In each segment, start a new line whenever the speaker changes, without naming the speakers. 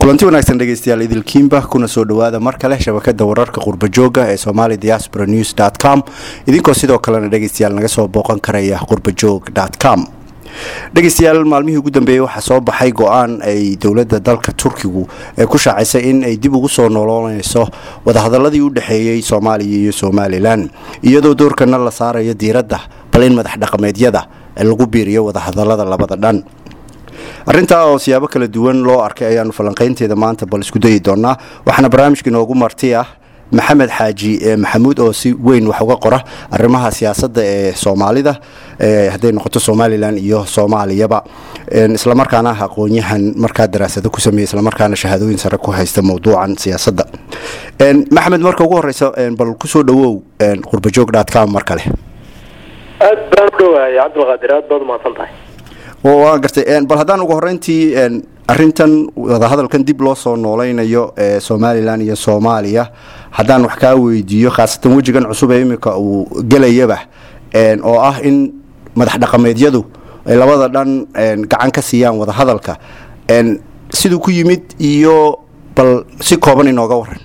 kulanti wanaagsan dhegeystayaal idilkiimba kuna soo dhowaada mar kale shabakada wararka qurbajooga ee somali diaspora news com idinkoo sidoo kalena dhegeystayaal naga soo booqan karaya qurbajoog com dhegeystayaal maalmihii ugu dambeeyey waxaa soo baxay go-aan ay dowladda dalka turkigu ee ku shaacisay in ay dib ugu soo nolooneyso wadahadaladii u dhexeeyey soomaaliya iyo somalilan iyadoo doorkana la saarayo diiradda bal in madax dhaqameedyada lagu biiriyo wadahadalada labada dhan arrintaa oo siyaabo kala duwan loo arkay ayaanu falanqaynteeda maanta bal isku dayi doonaa waxaana barnaamijka inoogu marti ah maxamed xaaji maxamuud oo si weyn wax uga qora arrimaha siyaasadda ee soomaalida hadday noqoto somalilan iyo soomaaliyaba islamarkaana ah aqoon-yahan markaa daraasado ku sameeya islamarkaana shahaadooyin sare ku haysta mowduucan siyaasadda maxamed marka ugu horeysa bal kusoo dhawow qurbajoog com mar kale
aad baan u dhawahay cabdilqaadir aad baad umahadsan tahay
waa gartay bal haddaan ugu horeyntii arintan wadahadalkan dib loo soo nooleynayo ee somalilan iyo soomaaliya haddaan wax kaa weydiiyo khaasatan wejigan cusub ee iminka uu gelayaba oo ah in madax dhaqameedyadu ay labada dhan gacan ka siiyaan wadahadalka siduu ku yimid iyo bal si kooban inooga waran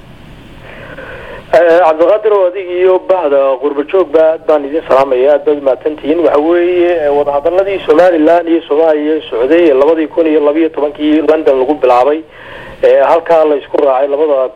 cabdiqaadir oo adig iyo bahda qurbajoogba aad baan idin salaamaya aad baad umahadsantihiin waxa weeye wadahadaladii somalilan iyo soomaaliya socday ee labadii kun iyo labiyo tobankii london lagu bilaabay halkaa la isku raacay labada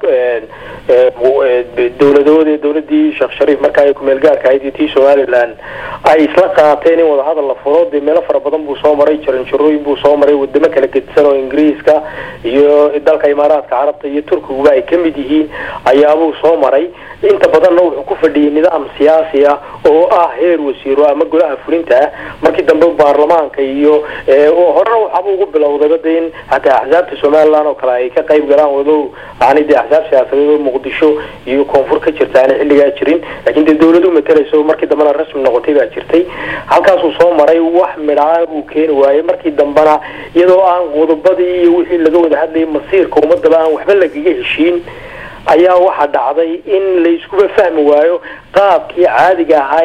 dowladood ee dowladii sheekh shariif markaa ay kumeel gaarka ahayd iyo tii somalilan ay isla qaateen in wadahadal la furo dee meelo fara badan buu soo maray jaranjarooyin buu soo maray wadamo kala gedisan oo ingiriiska iyo dalka imaaraadka carabta iyo turkiguba ay kamid yihiin ayaabuu soo maray inta badanna wuxuu ku fadhiyay nidaam siyaasi ah oo ah heer wasiiro ama golaha fulinta ah markii dambe baarlamaanka iyo horena waxaaba ugu bilowdayba de in hataa axsaabta somalilan oo kale ay ka qayb galaan walow aanay dee axsaab siyaasadeed oo muqdisho iyo koonfur ka jirta aanay xilligaa jirin laakiin dee dawlad u matalayso markii dambena rasmi noqotay baa jirtay halkaasuu soo maray wax midhaa uu keeni waayey markii dambena iyadoo aan qodobadii iyo wixii laga wada hadlayay masiirka ummadaba aan waxba lagaga heshiin ayaa waxaa dhacday in layskuba fahmi waayo qaabkii caadiga ahaa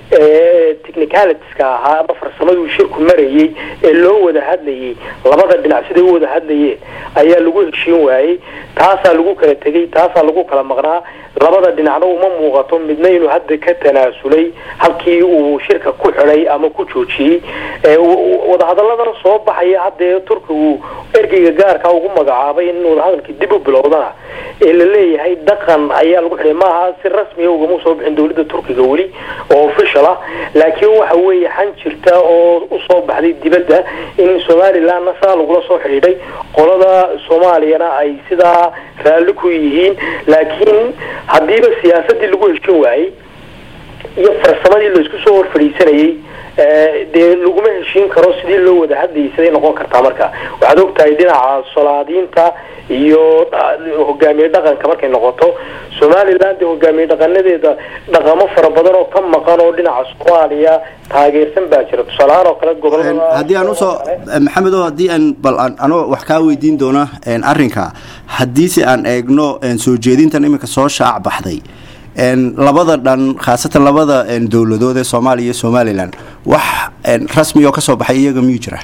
ee technicalitiska ahaa ama farsamaduu shirku marayay ee loo wada hadlayay labada dhinac siday u wada hadlayeen ayaa lagu heshiin waayey taasaa lagu kala tegay taasaa lagu kala maqnaa labada dhinacna uma muuqato midna inuu hadda ka tanaasulay halkii uu shirka ku xidhay ama ku joojiyey wadahadaladana soo baxaya haddee turkigu ergeyga gaarka ugu magacaabay in wadahadalkii dib u bilowdana ee la leeyahay dhaqan ayaa lagu xidhay maaha si rasmiya ugama soo bixin dowladda turkiga weli oo official ah laakiin waxa weeye xan jirta oo usoo baxday dibadda in somalilandna saa lagula soo xidhiidhay qolada soomaaliyana ay sidaa raalli ku yihiin laakiin haddiiba siyaasadii lagu heshin waayey iyo farsamadii laisku soo hor fadhiisanayay dee laguma heshiin karo sidii loo wada hadlayay siday noqon kartaa marka waxaad ogtahay dhinaca solaadiinta iyo hogaamiye dhaqanka markay noqoto somaliland hogaamiye dhaqanadeeda dhaqamo fara badan oo ka maqan oo dhinaca soomaaliya taageersan baa jira tusaalahaan oo kale gobolada
haddii aan usoo maxamed o haddii aan bal anoo wax kaa weydiin doona arrinka haddii si aan eegno soo jeedintan iminka soo shaac baxday labada dhan khaasatan labada dowladood ee soomaaliya iyo somalilan wax rasmi oo kasoo baxay iyaga miyuu jira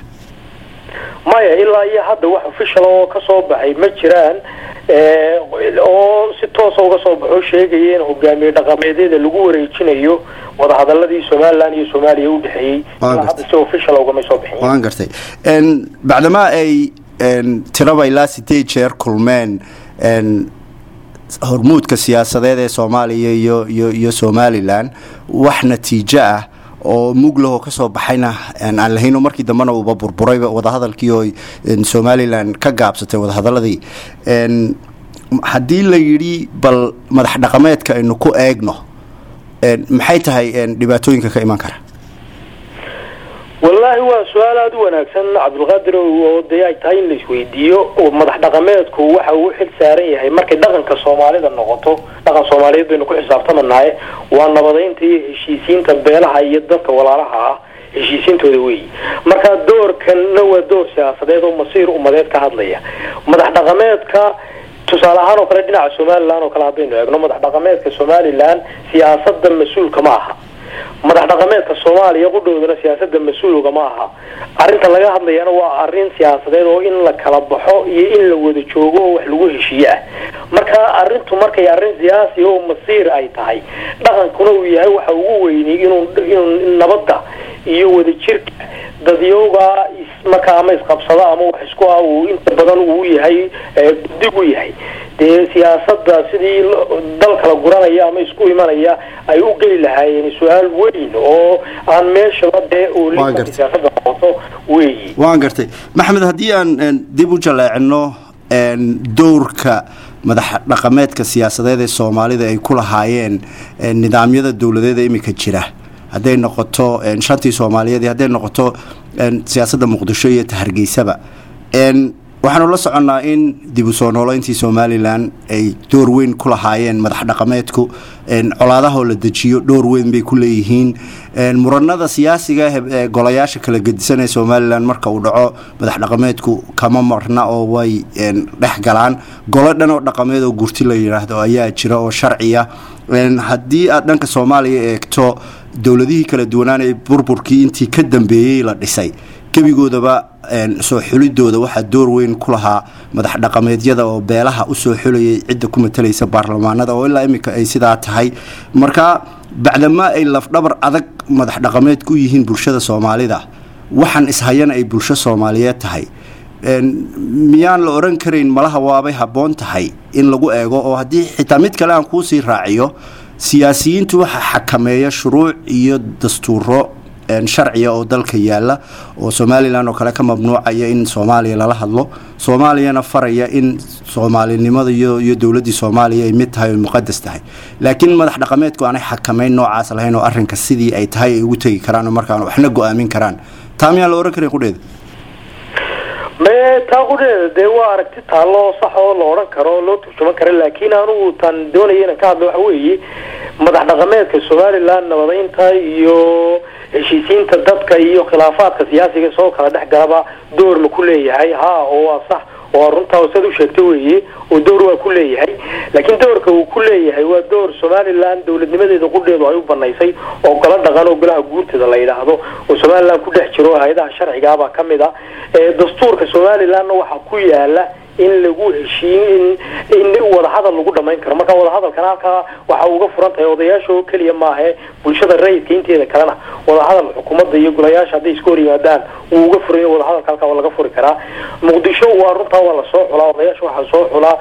maya ilaa iyo hadda wax official oo kasoo baxay ma jiraan oo si toosa uga soo baxo sheegaya in hogaamiye dhaqameedyada lagu wareejinayo wadahadaladii somalilan iyo soomaaliya udhexeeyey ilaa hadda si official ugama soo bixin
waan gartay bacdamaa ay tiraba ilaa sideed jeer kulmeen hormuudka siyaasadeed ee soomaaliya iyo iyo iyo somalilan wax natiijo ah oo muglahoo kasoo baxayna aan lahayn oo markii dambena uuba burburayba wadahadalkii oo somalilan ka gaabsatay wadahadaladii haddii la yidhi bal madax dhaqameedka aynu ku eegno maxay tahay dhibaatooyinka ka iman kara
wallaahi waa su-aal aada u wanaagsan cabdulqaadir oo dee ay tahay in la isweydiiyo madax dhaqameedku waxa uu xil saaran yahay markay dhaqanka soomaalida noqoto dhaqan soomaaliyeed baynu ku xisaabtamanahay waa nabadeynta iyo heshiisiinta beelaha iyo dadka walaalaha ah heshiisiintooda weeyi marka doorkanna waa door siyaasadeed oo masiir umadeed ka hadlaya madax dhaqameedka tusaale ahaan oo kale dhinaca somalilan oo kale haddaynu eegno madax dhaqameedka somalilan siyaasada mas-uulka ma aha madax dhaqameedka soomaaliya qudhoodana siyaasada mas-uulga ma aha arrinta laga hadlayana waa arrin siyaasadeed oo in la kala baxo iyo in la wada joogo oo wax lagu heshiiye ah marka arrintu markay arrin siyaasi oo masiir ay tahay dhaqankuna uu yahay waxa ugu weynay inuu inuu nabadda iyo wadajirka dadyowga markaa ama isqabsada ama wax isku ah uu inta badan uu yahay guddig u yahay dee siyaasada sidii dal kala guranaya ama isku imanaya ay u geli lahaayeen su-aal weyn oo aan meeshaba dee siyaasada noqoto weeyi
waan gartay maxamed haddii aan dib u jaleecino dowrka madax dhaqameedka siyaasadeed ee soomaalida ay ku lahaayeen nidaamyada dowladeeda imika jira hadday noqoto shantii soomaaliyeed iyo hadday noqoto siyaasadda muqdisho iyo tahargeysaba waxaanu la soconnaa in dib u soo nooleyntii somalilan ay door weyn ku lahaayeen madax dhaqameedku colaadahoo la dejiyo dhowr weyn bay ku leeyihiin muranada siyaasiga ee golayaasha kala gedisan ee somalilan marka uu dhaco madax dhaqameedku kama marna oo way dhex galaan golo dhan oo dhaqameed oo gurti la yidhaahdo ayaa jira oo sharciya haddii aad dhanka soomaaliya eegto dowladihii kala duwanaan ee burburkii intii ka dambeeyey la dhisay gebigoodaba soo xulidooda waxaa door weyn ku lahaa madax dhaqameedyada oo beelaha usoo xulayay cidda ku matalaysa baarlamaanada oo ilaa iminka ay sidaa tahay marka bacdamaa ay lafdhabar adag madax dhaqameed ku yihiin bulshada soomaalida waxaan ishayana ay bulsho soomaaliyeed tahay miyaan la oran karayn malaha waabay habboon tahay in lagu eego oo haddii xitaa mid kale aan kuusii raaciyo siyaasiyiintu waxa xakameeya shuruuc iyo dastuuro sharciga oo dalka yaala oo somalilan oo kale ka mamnuucaya in soomaaliya lala hadlo soomaaliyana faraya in soomaalinimada iyo dowladii soomaaliya ay mid tahay o muqadas tahay laakiin madax dhaqameedku aanay xakameyn noocaas lahayn oo arinka sidii ay tahay ay ugu tegi karaan markaan waxna go-aamin karaan taa miyaan la ohan karin qudheeda
me taa qudheeda dee waa aragti taallo sax oo la odhan karo oo loo turjuman kara laakiin anugu tan doonaya inaan ka hadlo waxa weeye madax dhaqameedka somalilan nabadeynta iyo heshiisiinta dadka iyo khilaafaadka siyaasiga soo kala dhex galaba door ma ku leeyahay ha oo waa sax oo runtaa sad u sheegta weeye oo door waa ku leeyahay laakiin doorka uu ku leeyahay waa door somalilan dowladnimadeeda qudheedu ay u banaysay oo golo dhaqan oo golaha guurtada la yidhaahdo oo somalilan ku dhex jiro hay-adaha sharcigaabaa ka mid a dastuurka somalilanna waxaa ku yaala in lagu heshiiyo in in wadahadal lagu dhamayn karo marka wadahadalkana halkaa waxa uga furan tahay odayaasha oo keliya maahe bulshada rayidka inteeda kalena wadahadal xukuumadda iyo golayaasha hadday iska hor yimaadaan wuu uga furan wadahadalka halkaa waa laga furi karaa muqdisho waa runtaa waa lasoo xulaa odayaasha waxaa soo xulaa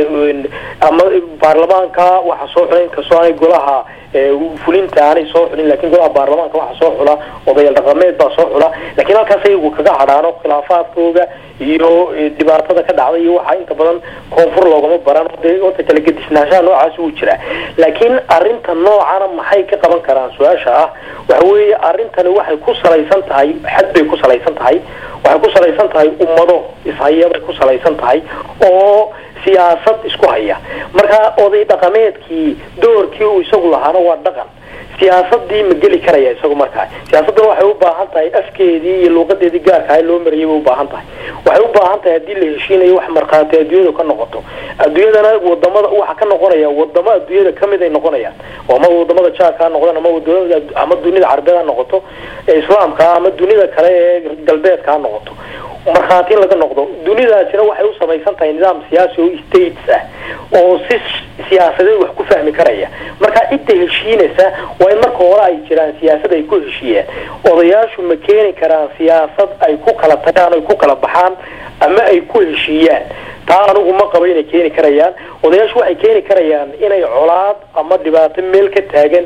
ama baarlamaanka waxaa soo xula inkastoo aanay golaha fulinta aanay soo xulin lakin golaha baarlamaanka waxaa soo xula odayaal dhaqameed baa soo xula lakiin halkaas ayagu kaga hadhaano khilaafaadkooga iyo dhibaatada ka dhacday iyo waxaa inta badan koonfur loogama baran de ota kala gedisnaanshaha noocaas wuu jiraa laakiin arinta noocana maxay ka qaban karaan su-aasha ah waxa weeye arrintani waxay ku salaysan tahay xad bay ku salaysan tahay waxay ku salaysan tahay ummado ishaya bay ku salaysan tahay oo siyaasad isku haya marka oday dhaqameedkii doorkii uu isagu lahaana waa dhaqan siyaasadii ma geli karaya isagu markaa siyaasaddan waxay u baahan tahay afkeedii iyo luuqadeedii gaarkaha loo mariyay bay u baahan tahay waxay u baahan tahay haddii la heshiinayo wax markhaati adduunyadu ka noqoto adduunyadana wadamada waxa ka noqonaya wadamo adduunyada kamid ay noqonayaan oo ama wadamada jaarka ha noqdaan ama wadamada ama dunida carabeed ha noqoto ee islaamka ama dunida kale ee galbeedka ha noqoto markhaati in laga noqdo dunidaasina waxay u samaysan tahay nidaam siyaasi oo states ah oo si siyaasadeed wax ku fahmi karaya marka cidda heshiinaysa waa in marka hore ay jiraan siyaasad ay ku heshiiyeen odayaashu ma keeni karaan siyaasad ay ku kala tagaan ay ku kala baxaan ama ay ku heshiiyaan taa anigu ma qabo inay keeni karayaan odayaashu waxay keeni karayaan inay colaad ama dhibaato meel ka taagan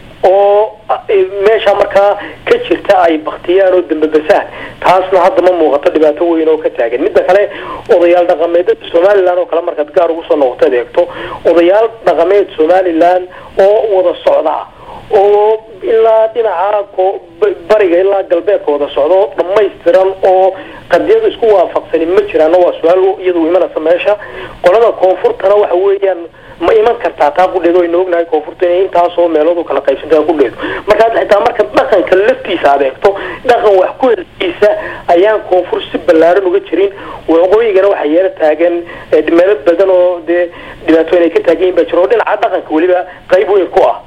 oo meesha markaa ka jirta ay baktiyaan oo dambabasaan taasna hadda ma muuqato dhibaato weyn oo ka taagan midda kale odayaal dhaqameedada somalilan oo kale markaad gaar ugu soo noqoto ad eegto odayaal dhaqameed somalilan oo wada socda oo ilaa dhinaca bariga ilaa galbeedka wada socda oo dhamaystiran oo qadiyada isku waafaqsani ma jiraan waa su-aal iyadu imanaysa meesha qolada koonfurtana waxa weeyaan ma iman kartaa taa qudheed aynu ognahay koonfurta inay intaasoo meeloodu kala qaybsanta qudheedu markaa xitaa marka dhaqanka laftiisa aad eegto dhaqan wax ku helkiisa ayaan koonfur si ballaaran uga jirin waqooyigana waxaa yeelo taagan meelo badan oo dee dhibaatooyin ay ka taagan yihin baa jiro oo dhinaca dhaqanka weliba qayb weyn ku ah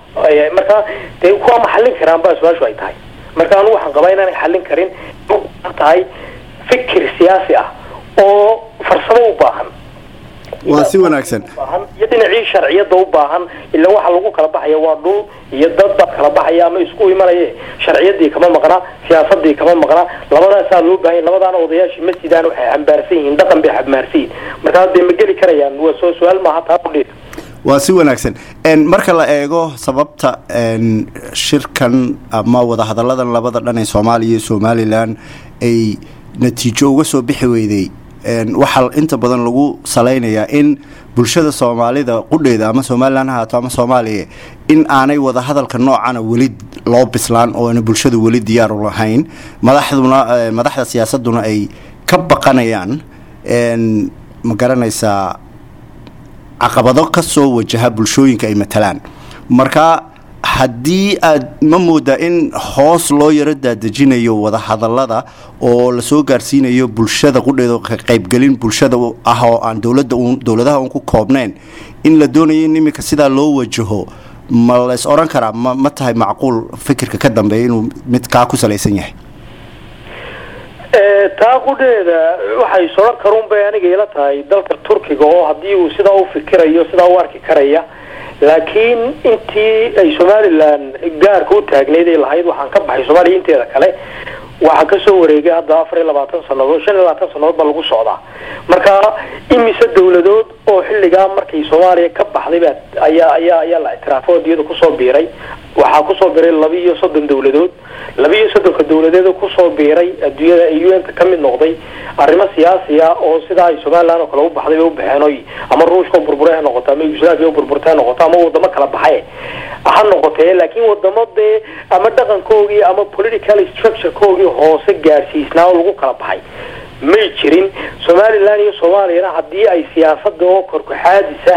marka dee kuwa ma xallin karaan baa su-aashu ay tahay marka anu waxaan qabaa inaanay xallin karin ubaahan tahay fikir siyaasi ah oo farsamo u baahan
waa si wanaagsan
iyo dhinacii sharciyada u baahan ila waxa lagu kala baxaya waa dhul iyo dad baa kala baxaya ama isku imanaye sharciyadii kama maqna siyaasadii kama maqna labadaasaa loo baahanya labadaana odayaashii masjidaan waxay xambaarsan yihiin dhaqan bay xambaarsan yihiin markaa dee ma geli karayaan waa soo su-aal maaha taa udheer
waa si wanaagsan marka la eego sababta shirkan ama wadahadalladan labada dhan ee soomaaliya iyo somalilan ay natiijo uga soo bixi weyday waxaa inta badan lagu salaynayaa in bulshada soomaalida qudheeda ama somalilan ha haato ama soomaaliya in aanay wadahadalka noocana weli loo bislaan oo ana bulshadu weli diyaar u lahayn madaxduna madaxda siyaasaduna ay ka baqanayaan ma garanaysaa caqabado ka soo wajaha bulshooyinka ay matalaan marka haddii aad ma moodaa in hoos loo yaro daadejinayo wadahadalada oo lasoo gaarsiinayo bulshada qudheeda ka qaybgelin bulshada ah oo aan dowlada dowladaha un ku koobnayn in la doonayo in iminka sidaa loo wajaho ma lays odhan karaa ma ma tahay macquul fikirka ka dambeeya inuu mid kaa ku salaysan yahay
taa qudheeda waxay soran karuun bay aniga ila tahay dalka turkiga oo haddii uu sidaa u fikirayo sidaa u arki karaya laakiin intii ay somalilan gaarka u taagneyd ay lahayd waxaan ka baxay soomaaliya inteeda kale waxaa kasoo wareegay hadda afar iyo labaatan sanadood shan iyo labaatan sanadood baa lagu socdaa marka imise dawladood oo xilligaa markay soomaaliya ka baxday ba ayaa ayaa ayaa la ictiraafo adiyada kusoo biiray waxaa kusoo biiray laba iyo soddon dawladood laba iyo soddonka dawladeed kusoo biiray adduunyada ay u n ka kamid noqday arrimo siyaasiya oo sidaa ay somalilan oo kale u baxday bay u baxeen oy ama ruushka burbure ha noqoto ama yugoslaviya burburta ha noqoto ama wadamo kala baxay ha noqotee laakiin wadamo dee ama dhaqankoogii ama political structurekoogii hoose gaadhsiisnaa oo lagu kala baxay may jirin somalilan iyo soomaaliyana haddii ay siyaasada oo korkaxaadisa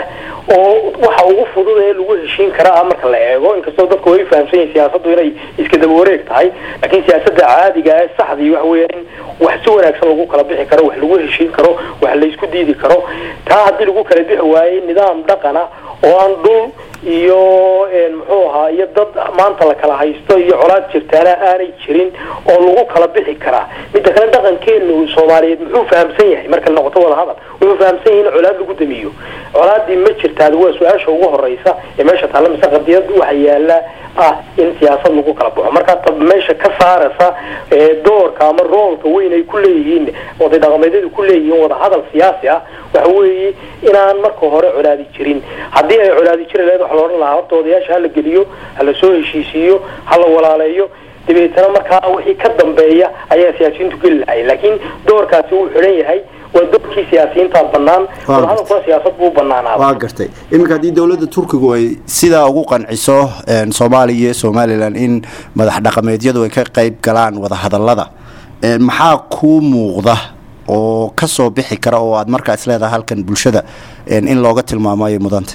oo waxa ugu fudud ee lagu heshiin karaa marka la eego inkastoo dadku way fahamsan yihin siyaasadu inay iska daba wareeg tahay laakiin siyaasada caadiga ee saxdii waxa weya in wax si wanaagsan lagu kala bixi karo wax lagu heshiin karo wax laysku diidi karo taa haddii lagu kala bixi waayey nidaam dhaqana oo aan dhul iyo muxuu ahaa iyo dad maanta la kala haysto iyo colaad jirtaana aanay jirin oo lagu kala bixi karaa midda kale dhaqankeenu soomaaliyeed muxuu fahamsan yahay marka noqoto wada hadal wuxuu fahamsan yahay in colaad lagu damiyo colaadii ma jirtaad waa su-aasha ugu horeysa ee meesha taalla mise qadiyad waxa yaala ah in siyaasad lagu kala baxo markaa ta meesha ka saaraysa doorka ama roolka weyn ay ku leeyihiin oday dhaqameedyadu ku leeyihiin wada hadal siyaasi ah waxa weeye inaan marka hore colaadi jirin haddii ay colaadi jiri lahayd waxa la odhan lahaa horta odayaasha hala geliyo hala soo heshiisiiyo hala walaaleeyo dabeetana markaa wixii ka dambeeya ayaa siyaasiyiintu geli lahay laakiin doorkaasi wuu xidhan yahay waa doorkii siyaasiyiintaa banaan wadahadalkuna siyaasad buu banaanaada
waa gartay iminka haddii dowladda turkigu ay sidaa ugu qanciso soomaaliya iyo somalilan in madax dhaqameedyadu ay ka qayb galaan wadahadalada maxaa kuu muuqda oo ka soo bixi kara oo aad markaa isleedahay halkan bulshada in looga tilmaamo ayay mudantay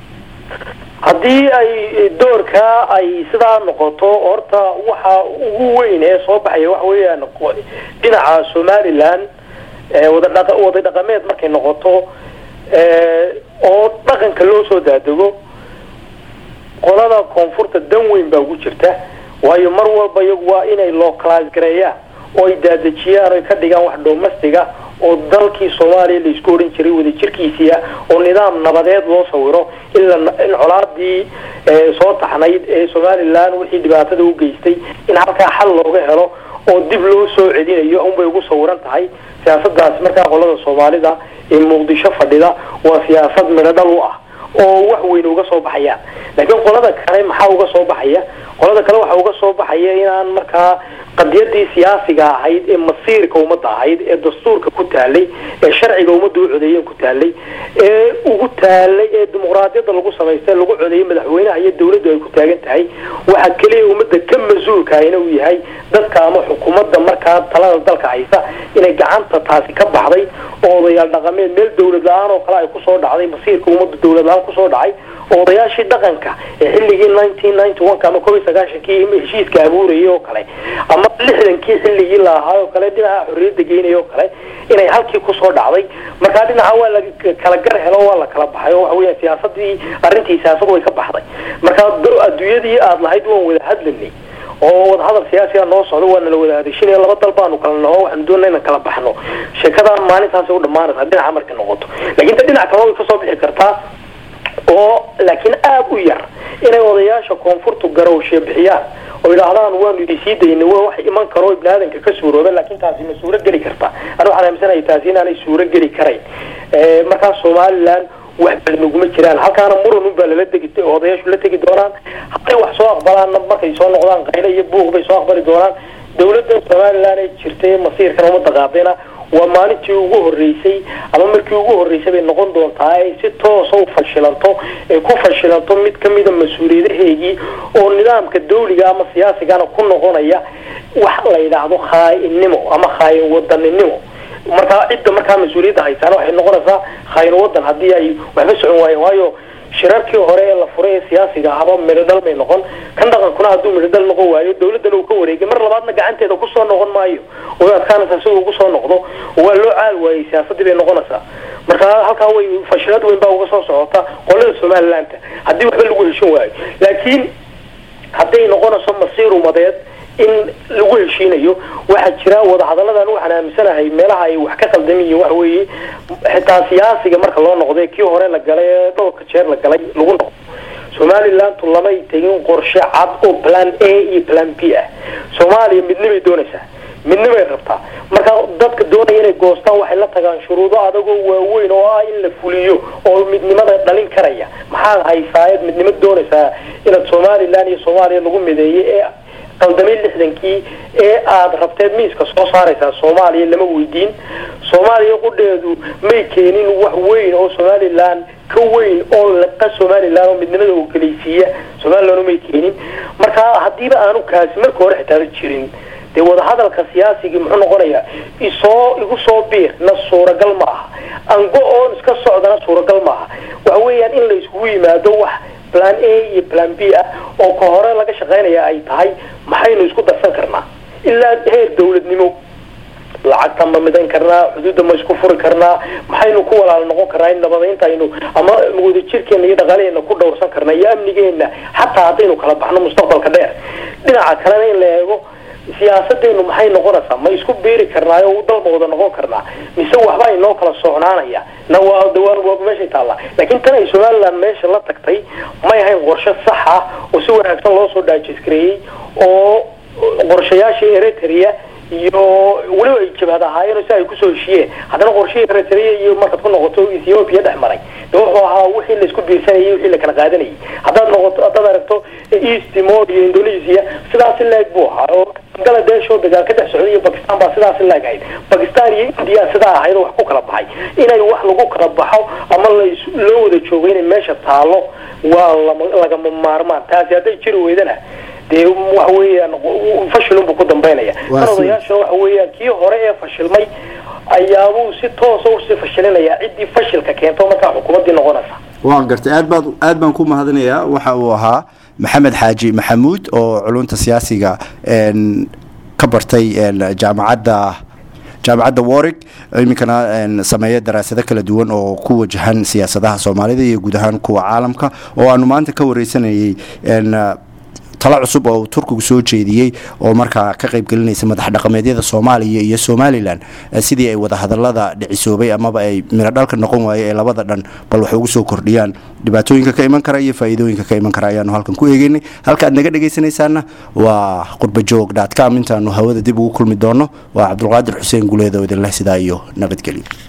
haddii ay doorkaa ay sidaa noqoto horta waxa ugu weyn ee soo baxaya waxa weeyaan dhinaca somalilan wadadha waday dhaqameed markay noqoto oo dhaqanka loo soo daadego qolada koonfurta dan weyn baa ugu jirta waayo mar walba iyagu waa inay localize gareeyaan oo ay daadejiyaan oy ka dhigaan wax domestiga oo dalkii soomaaliya laisku odhan jiray wadajirkiisiia oo nidaam nabadeed loo sawiro in in colaadii soo taxnayd ee somalilan wixii dhibaatada u geystay in halkaa xal looga helo oo dib loo soo celinayo unbay ugu sawiran tahay siyaasadaasi markaa qolada soomaalida ee muqdisho fadhida waa siyaasad midho dhal u ah oo wax weyn uga soo baxayaan laakiin qolada kale maxaa uga soo baxaya qolada kale waxaa uga soo baxaya inaan markaa qadiyadii siyaasiga ahayd ee masiirka ummadda ahayd ee dastuurka ku taalay ee sharciga ummadda u codeeyeen ku taalay ee ugu taalay ee dimuqraadiyadda lagu samaystay lagu codeeyey madaxweynaha iyo dawladdu ay ku taagan tahay waxa keliya ummadda ka mas-uulkaahina uu yahay dadka ama xukuumadda markaa talada dalka haysa inay gacanta taasi ka baxday oo odayaal dhaqameed meel dawlad la-aan oo kale ay kusoo dhacday masiirka ummadda dawlad la-aan kusoo dhacay oo odayaashii dhaqanka ee xilligii nineteen ninety one ka ama kob iyo sagaashankii heshiiska abuurayay oo kale ama lixdankii xilligii la ahaa oo kale dhinaca xorriyadda geynaya oo kale inay halkii kusoo dhacday markaa dhinaca waa la kala gar helo waa la kala baxay oo waxa weya siyaasadii arrintii siyaasad way ka baxday markaa adduunyadii aada lahayd waan wada hadlanay oo wadahadal siyaasiga noo socdo waana la wada hadashinaya laba dal baanu kala naho waxaanu doonana inaan kala baxno sheekadan maalintaasay u dhamaanaysaa dhinaca markay noqoto laakiin ta dhinac kale way kasoo bixi kartaa oo laakiin aada u yar inay odayaasha koonfurtu garowshe bixiyaan oo yidhaahdaan waanu idisii daynay waa wax iman karo ibni aadanka ka suurooba laakiin taasi ma suuro geli karta ana waxaan aaminsanahay taasi inaanay suuro geli karayn markaa somaliland wax badan uguma jiraan halkaana muran un baa lala degi odayaashu la tegi doonaan hadday wax soo aqbalaanna markay soo noqdaan qayle iyo buuq bay soo aqbali doonaan dawladda somaliland ay jirtay masiirkan umada qaadayna waa maalintii ugu horeysay ama markii ugu horeysay bay noqon doontaa ay si toosa u fashilanto ay ku fashilanto mid kamida mas-uuliyadaheegii oo nidaamka dawliga ama siyaasigana ku noqonaya wax la yidhaahdo khaa-innimo ama khaayin wadaninimo markaa cidda markaa mas-uuliyadda haysaana waxay noqonaysaa khaayin wadan haddii ay waxba socon waayeen waayo shirarkii hore ee la furay ee siyaasiga ahaba midhodhal may noqon kan dhaqankuna hadduu midhodhal noqon waayo dawladdana uu ka wareegay mar labaadna gacanteeda kusoo noqon maayo way adkaanaysaa si uu ugu soo noqdo waa loo caal waayey siyaasadii bay noqonaysaa marka halkaa way fashilad weyn baa uga soo socota qolada somalilandta haddii waxba lagu heshin waayo laakiin hadday noqonayso masiir umadeed in lagu heshiinayo waxaa jira wadahadaladan waxaan aaminsanahay meelaha ay wax ka qaldamiyiin waxa weeye xitaa siyaasiga marka loo noqday kii hore la galay ee dhowrka jeer la galay lagu noqdo somalilandu lamay tegin qorshe cad oo plan a iyo plan b ah soomaaliya midnimay doonaysaa midnimay rabtaa marka dadka doonaya inay goostaan waxay la tagaan shuruudo adagoo waaweyn oo ah in la fuliyo oo midnimada dhalin karaya maxaa haysaayeed midnimo doonaysaa inaad somalilan iyo soomaaliya lagu mideeyay ee qaldamay lixdankii ee aada rabteed miiska soo saaraysaa soomaaliya lama weydiin soomaaliya qudheedu may keenin wax weyn oo somalilan ka weyn oo laqa somalilan oo midnimada oo geleysiiya somalilan may keenin marka haddiiba aanu kaasi marka hore xitaaba jirin dee wadahadalka siyaasigii muxuu noqonayaa isoo igu soo biir na suuragal ma aha ango oon iska socdana suuragal maaha waxa weeyaan in la iskugu yimaado wax plan a iyo plan b ah oo ka hore laga shaqaynaya ay tahay maxaynu isku darsan karnaa ilaa heer dawladnimo lacagta ma midan karnaa xuduudda ma isku furi karnaa maxaynu ku walaal noqon karnaa in nabadaynta aynu ama wadajirkeena iyo dhaqaalaheena ku dhowrsan karnaa iyo amnigeena xataa haddaynu kala baxno mustaqbalka dheer dhinaca kalena in la eego siyaasadeenu maxay noqonaysaa ma isku beeri karnaayo dalma wada noqon karnaa mise waxba inoo kala socnaanaya na waa waa meeshay taallaa laakiin tan ay somaliland meesha la tagtay may ahayn qorshe sax ah oo si wanaagsan loo soo dhaajiskareeyey oo qorshayaashii eritrea iyo weliba ay jabhad ahaayeen si ay kusoo heshiyeen haddana qorshihii eritrea iyo markaad ku noqoto ethiopia dhex maray de wuxuu ahaa wixii laisku biirsanayay wixii la kala qaadanayay haddaad noqoto haddaad aragto east timor iyo indonesia sidaasi leeg buu ahaa oo bangaladesh oo dagaal ka dhex socday iyo bakistan baa sidaasi leeg ahayd bakistan iyo india sidaa ahayd oo wax ku kala baxay inay wax lagu kala baxo ama loo wada joogo inay meesha taalo waa lagama maarmaan taasi hadday jiri weydana dee waxa weeyaan fashilunbuu ku dambaynaya kan odayaasha waxa weeyaan kii hore ee fashilmay ayaabuu si toosa usii fashilinaya ciddii fashilka keento markaa xukuumaddii noqonaysa
waan gartay aad baad aad baan ku mahadinayaa waxa uu ahaa maxamed xaaji maxamuud oo culunta siyaasiga ka bartay jaamacadda jaamacadda warig iminkana sameeya daraasado kala duwan oo ku wajahan siyaasadaha soomaalida iyo guud ahaan kuwa caalamka oo aanu maanta ka wareysanayay talo cusub oo uu turkigu soo jeediyey oo markaa ka qaybgelinaysa madax dhaqameedyada soomaaliya iyo somalilan sidii ay wadahadalada dhicisoobay amaba ay midho dhalka noqon waaye ee labada dhan bal wax ugu soo kordhiyaan dhibaatooyinka ka iman kara iyo faa'iidooyinka ka iman kara ayaanu halkan ku eegeynay halka aad naga dhegaysanaysaana waa qurbajoog dot com intaanu hawada dib ugu kulmi doono waa cabdulqaadir xuseen guleed oo idinleh sidaa iyo nabadgelyo